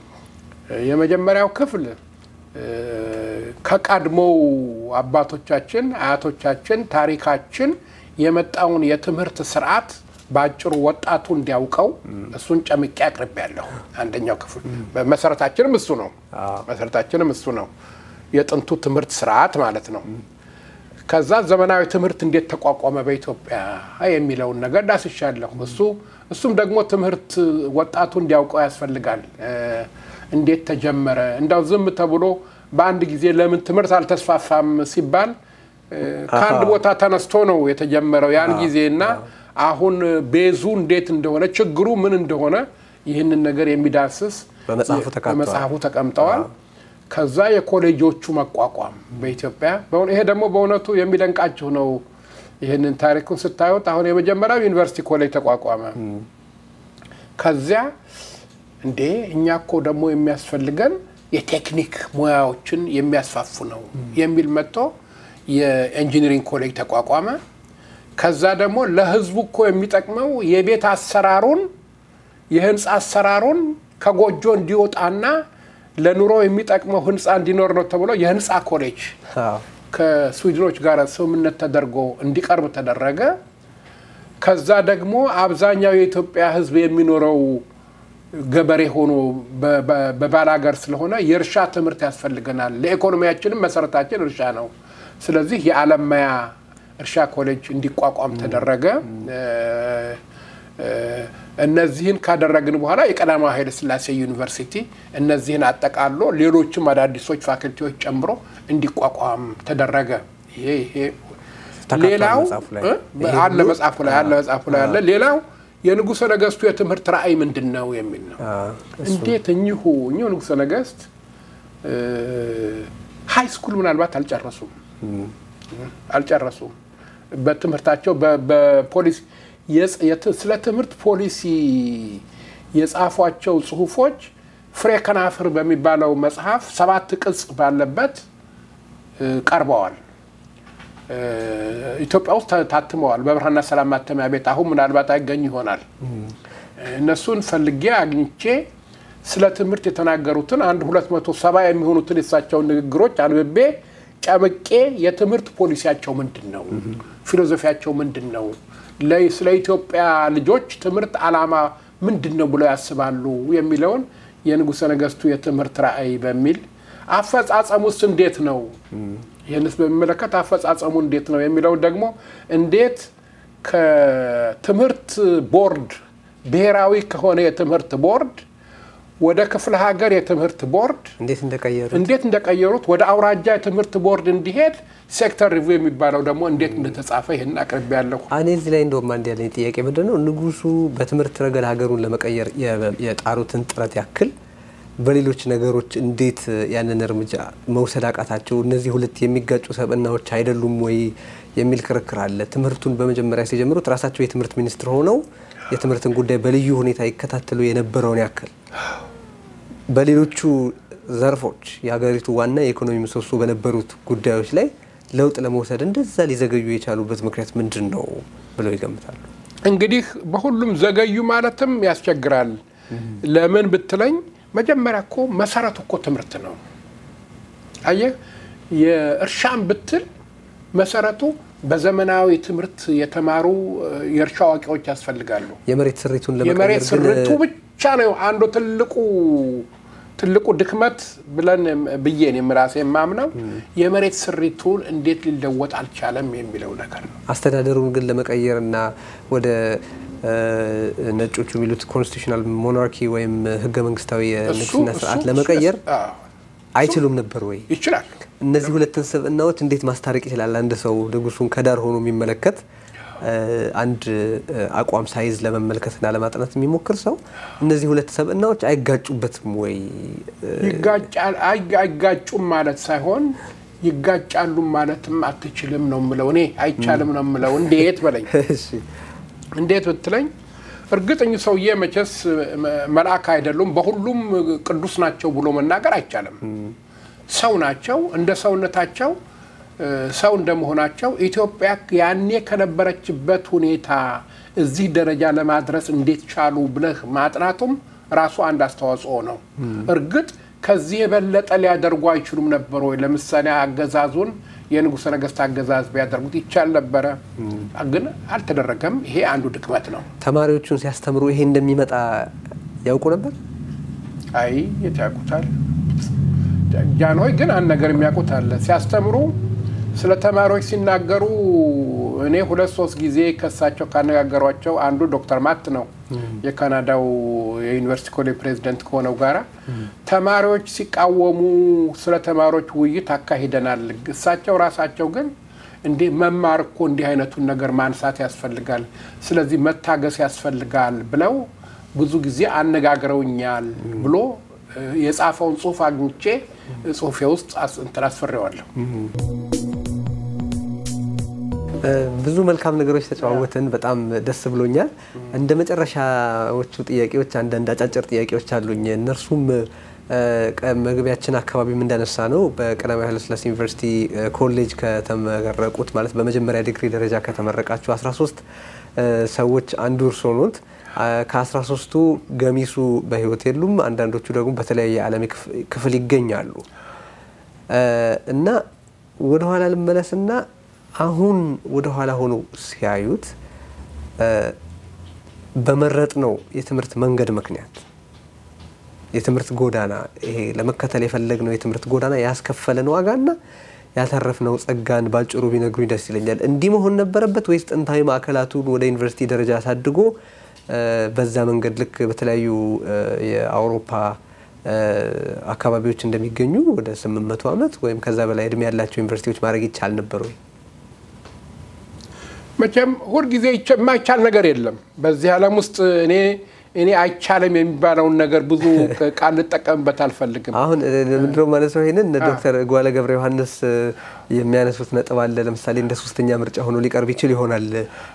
የመጀመሪያው ክፍል እ፣ ከቀድሞው አባቶቻችን አያቶቻችን ታሪካችን የመጣውን የትምህርት ስርዓት በአጭሩ ወጣቱ እንዲያውቀው እሱን ጨምቄ አቅርቤያለሁ። አንደኛው ክፍል መሰረታችንም እሱ ነው። መሰረታችንም እሱ ነው። የጥንቱ ትምህርት ስርዓት ማለት ነው። ከዛ ዘመናዊ ትምህርት እንዴት ተቋቋመ በኢትዮጵያ የሚለውን ነገር ዳስሻለሁ። እሱ እሱም ደግሞ ትምህርት ወጣቱ እንዲያውቀው ያስፈልጋል። እ፣ እንዴት ተጀመረ? እንዳው ዝም ተብሎ በአንድ ጊዜ ለምን ትምህርት አልተስፋፋም ሲባል እ፣ ከአንድ ቦታ ተነስቶ ነው የተጀመረው ያን ጊዜ እና አሁን ቤዙ እንዴት እንደሆነ ችግሩ ምን እንደሆነ ይህንን ነገር የሚዳስስ በመጽሐፉ ተካቷል። በመጽሐፉ ተቀምጠዋል። ከዛ የኮሌጆቹ መቋቋም በኢትዮጵያ በእውነ- ይሄ ደግሞ በእውነቱ የሚደንቃችሁ ነው። ይህንን ታሪኩን ስታዩት አሁን የመጀመሪያው ዩኒቨርሲቲ ኮሌጅ ተቋቋመ። ከዚያ እንዴ እኛ እኮ ደግሞ የሚያስፈልገን የቴክኒክ ሙያዎችን የሚያስፋፉ ነው የሚል መጥቶ የኢንጂነሪንግ ኮሌጅ ተቋቋመ። ከዛ ደግሞ ለሕዝቡ እኮ የሚጠቅመው የቤት አሰራሩን የህንፃ አሰራሩን ከጎጆ እንዲወጣና ለኑሮ የሚጠቅመው ህንፃ እንዲኖር ነው ተብሎ የህንፃ ኮሌጅ አዎ። ከስዊድኖች ጋር ስምምነት ተደርጎ እንዲቀርብ ተደረገ። ከዛ ደግሞ አብዛኛው የኢትዮጵያ ህዝብ የሚኖረው ገበሬ ሆኖ በ- በ- በባላገር ስለሆነ የእርሻ ትምህርት ያስፈልገናል። ለኢኮኖሚያችንም መሰረታችን እርሻ ነው። ስለዚህ የአለማያ እርሻ ኮሌጅ እንዲቋቋም ተደረገ። እ፣ እ፣ እነዚህን ካደረግን በኋላ የቀዳማዊ ኃይለ ሥላሴ ዩኒቨርሲቲ እነዚህን አጠቃሎ ሌሎችም አዳዲሶች ፋክልቲዎች ጨምሮ እንዲቋቋም ተደረገ። ይሄ ይሄ ተካቷል ሌላው መጽሐፉ ላይ። እ? ይሄ አለ ሁሉ? መጽሐፉ ላይ አለ መጽሐፉ ላይ አለ። ሌላው የንጉሠ ነገሥቱ የትምህርት ራዕይ ምንድን ነው የሚል ነው። አዎ። እንዴት እኚሁ እኚሁ ንጉሠ ነገሥት ሀይ ስኩል ምናልባት አልጨረሱም አልጨረሱም። በትምህርታቸው በ- በፖሊሲ የጽ- የት- ስለ ትምህርት ፖሊሲ የጻፏቸው ጽሁፎች ፍሬ ከናፍር በሚባለው መጽሐፍ ሰባት ቅጽ ባለበት እ፣ ቀርበዋል። እ፣ ኢትዮጵያ ውስጥ ታ- ታትመዋል በብርሃንና ሰላም ማተሚያ ቤት። አሁን ምናልባት አይገኝ ይሆናል። እነሱን ፈልጌ አግኝቼ ስለ ትምህርት የተናገሩትን አንድ ሁለት መቶ ሰባ የሚሆኑትን የሳቸውን ንግግሮች አንብቤ ጨምቄ የትምህርት ፖሊሲያቸው ምንድን ነው፣ ፊሎዞፊያቸው ምንድን ነው፣ ለ- ስለ ኢትዮጵያ ልጆች ትምህርት ዓላማ ምንድን ነው ብለው ያስባሉ የሚለውን የንጉሠ ነገሥቱ የትምህርት ራዕይ በሚል አፈጻጸሙስ እንዴት ነው ይህንስ በሚመለከት አፈጻጸሙ እንዴት ነው የሚለውን ደግሞ እንዴት ከትምህርት ቦርድ ብሔራዊ ከሆነ የትምህርት ቦርድ ወደ ክፍለ ሀገር የትምህርት ቦርድ እንዴት እንደቀየሩ እንዴት እንደቀየሩት ወደ አውራጃ የትምህርት ቦርድ እንዲሄድ ሴክተር ሪቪው የሚባለው ደግሞ እንዴት እንደተጻፈ ይህን አቅርቤ ያለሁ። እኔ እዚህ ላይ እንደውም አንድ ያለኝ ጥያቄ ምንድን ነው ንጉሱ በትምህርት ረገድ ሀገሩን ለመቀየር የ- የጣሩትን ጥረት ያክል በሌሎች ነገሮች እንዴት ያንን እርምጃ መውሰድ አቃታቸው? እነዚህ ሁለት የሚጋጩ ሰብእናዎች አይደሉም ወይ የሚል ክርክር አለ። ትምህርቱን በመጀመሪያ ሲጀምሩት ራሳቸው የትምህርት ሚኒስትር ሆነው የትምህርትን ጉዳይ በልዩ ሁኔታ ይከታተሉ የነበረውን ያክል በሌሎቹ ዘርፎች የሀገሪቱ ዋና የኢኮኖሚ ምሰሶ በነበሩት ጉዳዮች ላይ ለውጥ ለመውሰድ እንደዛ ሊዘገዩ የቻሉበት ምክንያት ምንድን ነው ብለው ይገምታሉ? እንግዲህ በሁሉም ዘገዩ ማለትም ያስቸግራል። ለምን ብትለኝ መጀመሪያ እኮ መሰረቱ እኮ ትምህርት ነው። አየህ የእርሻን ብትል መሰረቱ በዘመናዊ ትምህርት የተማሩ እ፣ የእርሻ አዋቂዎች ያስፈልጋሉ። የመሬት ስሪቱን የመሬት ለመቀየር ግን ስሪቱ ብቻ ነው አንዱ ትልቁ ትልቁ ድክመት ብለን ብዬን የምራሴ የማምነው የመሬት ስሪቱን እንዴት ሊለወጥ አልቻለም የሚለው ነገር ነው። አስተዳደሩን ግን ለመቀየር እና ወደ እ፣ ነጮቹ የሚሉት ኮንስቲቱሽናል ሞናርኪ ወይም ህገ መንግስታዊ የንግስና እሱ- ስርዓት እሱ- ለመቀየር አዎ፣ አይችሉም ነበር ወይ? ይችላል። እነዚህ ሁለትን ስብዕናዎች እንዴት ማስታረቅ ይችላል? አንድ ሰው ንጉሱን ከዳር ሆኖ የሚመለከት እ፣ አንድ እ፣ አቋም ሳይዝ ለመመልከትና ለማጥናት የሚሞክር ሰው እነዚህ ሁለት ሰብዕናዎች አይጋጩበትም ወይ? እ፣ ይጋጫል አይ- አይጋጩም ማለት ሳይሆን ይጋጫሉ ማለትም አትችልም ነው የምለው እኔ አይቻልም ነው የምለው። እንዴት በለኝ እሺ፣ እንዴት ብትለኝ እርግጥ እኚህ ሰውዬ መቼስ መልአክ አይደሉም፣ በሁሉም ቅዱስ ናቸው ብሎ መናገር አይቻልም። ሰው ናቸው። እንደ ሰውነታቸው ሰው እንደመሆናቸው ኢትዮጵያ ያኔ ከነበረችበት ሁኔታ እዚህ ደረጃ ለማድረስ እንዴት ቻሉ ብለህ ማጥናቱም ራሱ አንድ አስተዋጽኦ ነው። እርግጥ ከዚህ የበለጠ ሊያደርጉ አይችሉም ነበር ወይ? ለምሳሌ አገዛዙን የንጉሠ ነገሥት አገዛዝ ቢያደርጉት ይቻል ነበረ፣ ግን አልተደረገም። ይሄ አንዱ ድክመት ነው። ተማሪዎቹን ሲያስተምሩ ይሄ እንደሚመጣ ያውቁ ነበር? አይ የት ያውቁታል? ጃንሆይ ግን አንድ ነገር የሚያውቁት አለ። ሲያስተምሩ ስለ ተማሪዎች ሲናገሩ እኔ ሁለት ሶስት ጊዜ ከሳቸው ካነጋገሯቸው አንዱ ዶክተር ማት ነው የካናዳው የዩኒቨርሲቲ ኮሌጅ ፕሬዚደንት ከሆነው ጋራ ተማሪዎች ሲቃወሙ ስለ ተማሪዎች ውይይት አካሂደናል። እሳቸው ራሳቸው ግን እንዲህ መማር እኮ እንዲህ አይነቱን ነገር ማንሳት ያስፈልጋል፣ ስለዚህ መታገስ ያስፈልጋል ብለው ብዙ ጊዜ አነጋግረውኛል ብሎ የጻፈውን ጽሁፍ አግኝቼ ጽሁፌ ውስጥ እንትን አስፈሬዋለሁ። ብዙ መልካም ነገሮች ተጨዋወትን። በጣም ደስ ብሎኛል። እንደ መጨረሻዎቹ ጥያቄዎች አንዳንድ አጫጭር ጥያቄዎች አሉኝ። እነርሱም መግቢያችን አካባቢም እንዳነሳ ነው በቀዳማዊ ኃይለሥላሴ ዩኒቨርሲቲ ኮሌጅ ከተመረቁት ማለት በመጀመሪያ ዲግሪ ደረጃ ከተመረቃችሁ 13 ሰዎች አንዱ እርስዎ ኖት። ከ13ቱ ገሚሱ በሕይወት የሉም። አንዳንዶቹ ደግሞ በተለያየ የዓለም ክፍል ይገኛሉ እና ወደኋላ ልመለስና አሁን ወደ ኋላ ሆኖ ሲያዩት በመረጥ ነው የትምህርት መንገድ ምክንያት የትምህርት ጎዳና ይሄ ለመከተል የፈለግነው የትምህርት ጎዳና ያስከፈለን ዋጋና ያተረፍነው ጸጋን ባጭሩ ቢነግሩኝ ደስ ይለኛል። እንዲህ መሆን ነበረበት ወይስ ጥንታዊ ማዕከላቱን ወደ ዩኒቨርሲቲ ደረጃ አሳድጎ በዛ መንገድ ልክ በተለያዩ የአውሮፓ አካባቢዎች እንደሚገኙ ወደ 800 ዓመት ወይም ከዛ በላይ እድሜ ያላቸው ዩኒቨርሲቲዎች ማድረግ ይቻል ነበር ወይ? መቼም ሁልጊዜ የማይቻል ነገር የለም በዚህ ዓለም ውስጥ እኔ እኔ አይቻልም የሚባለውን ነገር ብዙ ቃል ልጠቀምበት አልፈልግም። አሁን ምንድነው ማለት ነው? ይሄንን ዶክተር ጓለ ገብረ ዮሐንስ የሚያነሱት ነጥብ አለ። ለምሳሌ እንደ ሶስተኛ ምርጫ ሆኖ ሊቀርብ ይችል ይሆናል።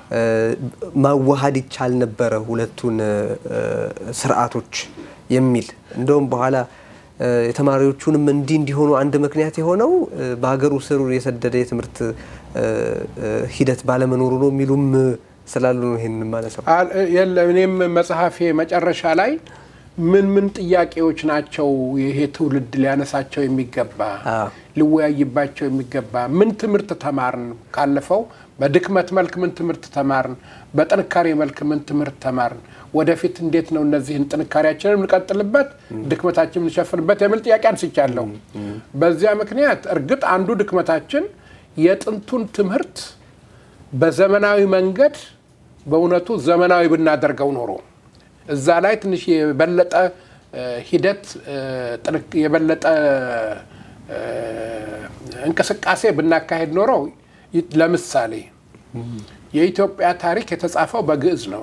ማዋሃድ ይቻል ነበረ ሁለቱን ስርዓቶች የሚል እንደውም በኋላ የተማሪዎቹንም እንዲህ እንዲሆኑ አንድ ምክንያት የሆነው በሀገሩ ስር የሰደደ የትምህርት ሂደት ባለመኖሩ ነው የሚሉም ስላሉ ነው ይሄን ማለሰው። የለም እኔም መጽሐፌ መጨረሻ ላይ ምን ምን ጥያቄዎች ናቸው ይሄ ትውልድ ሊያነሳቸው የሚገባ ሊወያይባቸው የሚገባ ምን ትምህርት ተማርን፣ ካለፈው በድክመት መልክ ምን ትምህርት ተማርን፣ በጥንካሬ መልክ ምን ትምህርት ተማርን፣ ወደፊት እንዴት ነው እነዚህን ጥንካሬያችንን የምንቀጥልበት፣ ድክመታችን የምንሸፍንበት የሚል ጥያቄ አንስቻለሁ። በዚያ ምክንያት እርግጥ አንዱ ድክመታችን የጥንቱን ትምህርት በዘመናዊ መንገድ በእውነቱ ዘመናዊ ብናደርገው ኖሮ እዛ ላይ ትንሽ የበለጠ ሂደት የበለጠ እንቅስቃሴ ብናካሄድ ኖሮ ለምሳሌ የኢትዮጵያ ታሪክ የተጻፈው በግዕዝ ነው።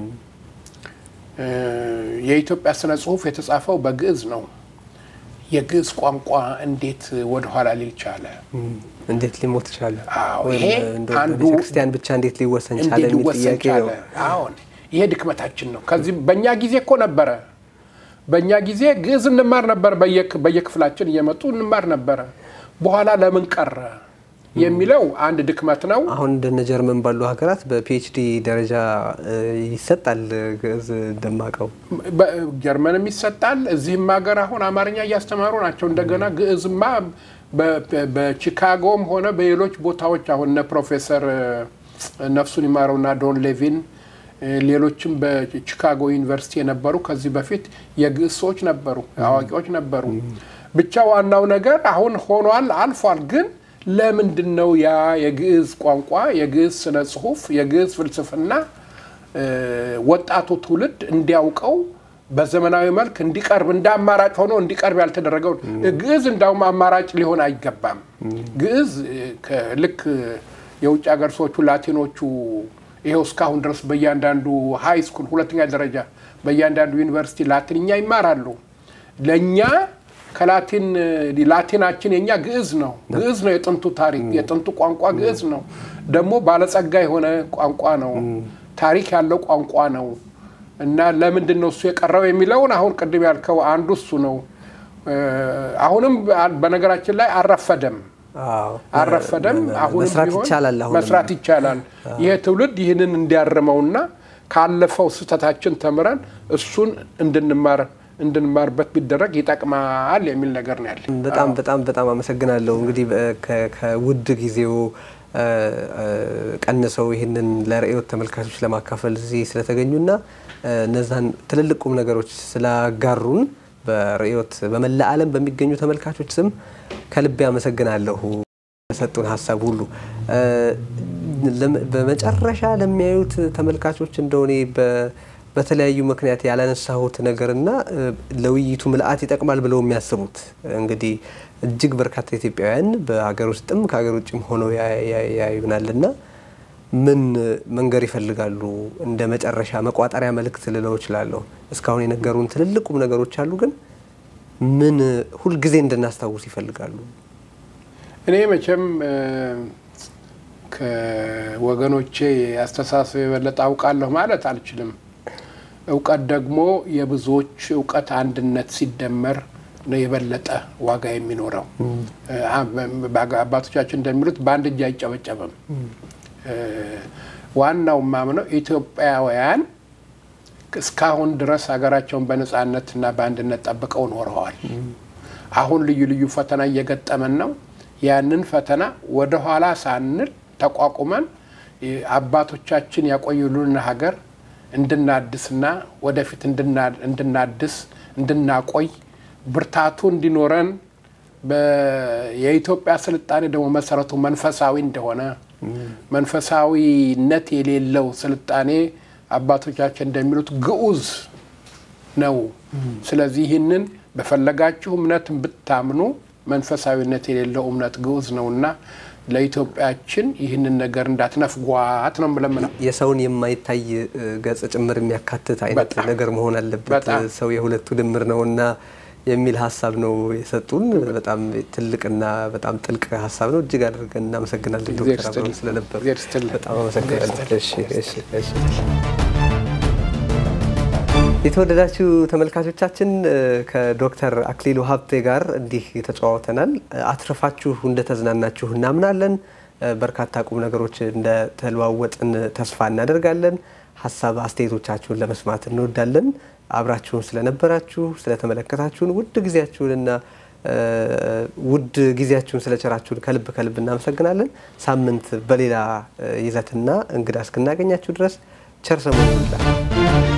የኢትዮጵያ ስነ ጽሁፍ የተጻፈው በግዕዝ ነው። የግዕዝ ቋንቋ እንዴት ወደኋላ ሊል ቻለ? እንዴት ሊሞት ቻለ? ይሄ አንዱ ቤተክርስቲያን ብቻ እንዴት ሊወሰን ቻለ የሚል ጥያቄ ነው። አሁን ይሄ ድክመታችን ነው። ከዚህ በእኛ ጊዜ እኮ ነበረ። በእኛ ጊዜ ግዕዝ እንማር ነበር፣ በየክፍላችን እየመጡ እንማር ነበረ። በኋላ ለምን ቀረ የሚለው አንድ ድክመት ነው። አሁን እንደነ ጀርመን ባሉ ሀገራት በፒኤችዲ ደረጃ ይሰጣል ግዕዝ እንደማቀው ጀርመንም ይሰጣል። እዚህም ሀገር አሁን አማርኛ እያስተማሩ ናቸው። እንደገና ግዕዝማ በቺካጎም ሆነ በሌሎች ቦታዎች አሁን እነ ፕሮፌሰር ነፍሱን ይማረውና ዶን ሌቪን ሌሎችም በቺካጎ ዩኒቨርሲቲ የነበሩ ከዚህ በፊት የግዕዝ ሰዎች ነበሩ፣ አዋቂዎች ነበሩ። ብቻ ዋናው ነገር አሁን ሆኗል፣ አልፏል። ግን ለምንድን ነው ያ የግዕዝ ቋንቋ፣ የግዕዝ ስነ ጽሁፍ፣ የግዕዝ ፍልስፍና ወጣቱ ትውልድ እንዲያውቀው በዘመናዊ መልክ እንዲቀርብ እንደ አማራጭ ሆኖ እንዲቀርብ ያልተደረገው? ግዕዝ እንዳውም አማራጭ ሊሆን አይገባም። ግዕዝ ልክ የውጭ ሀገር ሰዎቹ ላቲኖቹ ይኸው እስካሁን ድረስ በእያንዳንዱ ሀይ ስኩል ሁለተኛ ደረጃ በእያንዳንዱ ዩኒቨርሲቲ ላቲንኛ ይማራሉ። ለእኛ ከላቲን ላቲናችን የኛ ግዕዝ ነው። ግዕዝ ነው የጥንቱ ታሪክ የጥንቱ ቋንቋ ግዕዝ ነው። ደግሞ ባለጸጋ የሆነ ቋንቋ ነው። ታሪክ ያለው ቋንቋ ነው። እና ለምንድን ነው እሱ የቀረው የሚለውን አሁን ቅድም ያልከው አንዱ እሱ ነው። አሁንም በነገራችን ላይ አልረፈደም አልረፈደም። አሁንም መስራት ቢሆን ይቻላል። አሁንም መስራት ይቻላል። ይሄ ትውልድ ይህንን እንዲያርመውና ካለፈው ስህተታችን ተምረን እሱን እንድንማር እንድንማርበት ቢደረግ ይጠቅማል የሚል ነገር ነው ያለ። በጣም በጣም በጣም አመሰግናለሁ። እንግዲህ ከ- ከውድ ጊዜው እ፣ እ፣ ቀንሰው ይህንን ለርዕዮት ተመልካቾች ለማካፈል እዚህ ስለተገኙና እ፣ እነዛን ትልልቅ ቁም ነገሮች ስላጋሩን በርዕዮት በመላ ዓለም በሚገኙ ተመልካቾች ስም ከልቤ አመሰግናለሁ። ለሰጡን ሀሳብ ሁሉ እ፣ ለም- በመጨረሻ ለሚያዩት ተመልካቾች እንደሆኔ በተለያዩ ምክንያት ያላነሳሁት ነገርና እ፣ ለውይይቱ ምልአት ይጠቅማል ብለው የሚያስቡት እንግዲህ እጅግ በርካታ ኢትዮጵያውያን በሀገር ውስጥም ከሀገር ውጭም ሆነው ያ- ያ- ያዩናልና ምን መንገር ይፈልጋሉ? እንደ መጨረሻ መቋጠሪያ መልእክት ልለው እችላለሁ። እስካሁን የነገሩን ትልልቁም ነገሮች አሉ፣ ግን ምን ሁልጊዜ እንድናስታውስ ይፈልጋሉ? እኔ መቼም እ፣ ከወገኖቼ አስተሳሰብ የበለጠ አውቃለሁ ማለት አልችልም። እውቀት ደግሞ የብዙዎች እውቀት አንድነት ሲደመር ነው የበለጠ ዋጋ የሚኖረው። እ፣ አ- አባቶቻችን እንደሚሉት በአንድ እጅ አይጨበጨብም። እ፣ ዋናው ማምነው ኢትዮጵያውያን እስካሁን ድረስ ሀገራቸውን በነጻነትና በአንድነት ጠብቀው ኖረዋል። አሁን ልዩ ልዩ ፈተና እየገጠመን ነው። ያንን ፈተና ወደ ኋላ ሳንል ተቋቁመን እ፣ አባቶቻችን ያቆዩልን ሀገር እንድናድስና ወደፊት እንድና- እንድናድስ እንድናቆይ ብርታቱ እንዲኖረን በ- የኢትዮጵያ ስልጣኔ ደግሞ መሰረቱ መንፈሳዊ እንደሆነ መንፈሳዊነት የሌለው ስልጣኔ አባቶቻችን እንደሚሉት ግዑዝ ነው። ስለዚህ ይህንን በፈለጋችሁ እምነት ብታምኑ መንፈሳዊነት የሌለው እምነት ግዑዝ ነውና ለኢትዮጵያችን ይህንን ነገር እንዳትነፍጓት ነው የምለምነው። የሰውን የማይታይ እ፣ ገጽ ጭምር የሚያካትት አይነት በጣም ነገር መሆን አለበት። በጣም። ሰው የሁለቱ ድምር ነውና የሚል ሀሳብ ነው የሰጡን። በጣም ትልቅና በጣም ጥልቅ ሀሳብ ነው። እጅግ አድርገን እናመሰግናለን እግዚአብሔር ዶክተር አብረው ይስጥልኝ። ስለነበሩ። እግዚአብሔር ይስጥልኝ። በጣም አመሰግናለሁ። እግዚአብሔር እሺ፣ እሺ፣ እሺ። የተወደዳችሁ ተመልካቾቻችን እ፣ ከዶክተር አክሊሉ ሀብቴ ጋር እንዲህ ተጨዋውተናል። እ፣ አትርፋችሁ እንደተዝናናችሁ እናምናለን። እ፣ በርካታ ቁም ነገሮች እንደተለዋወጥን ተስፋ እናደርጋለን። ሀሳብ አስተያየቶቻችሁን ለመስማት እንወዳለን። አብራችሁን ስለነበራችሁ ስለተመለከታችሁን ውድ ጊዜያችሁንና እ፣ ውድ ጊዜያችሁን ስለቸራችሁን ከልብ ከልብ እናመሰግናለን። ሳምንት በሌላ እ፣ ይዘትና እንግዳ እስክናገኛችሁ ድረስ ቸር ሰንብቱ።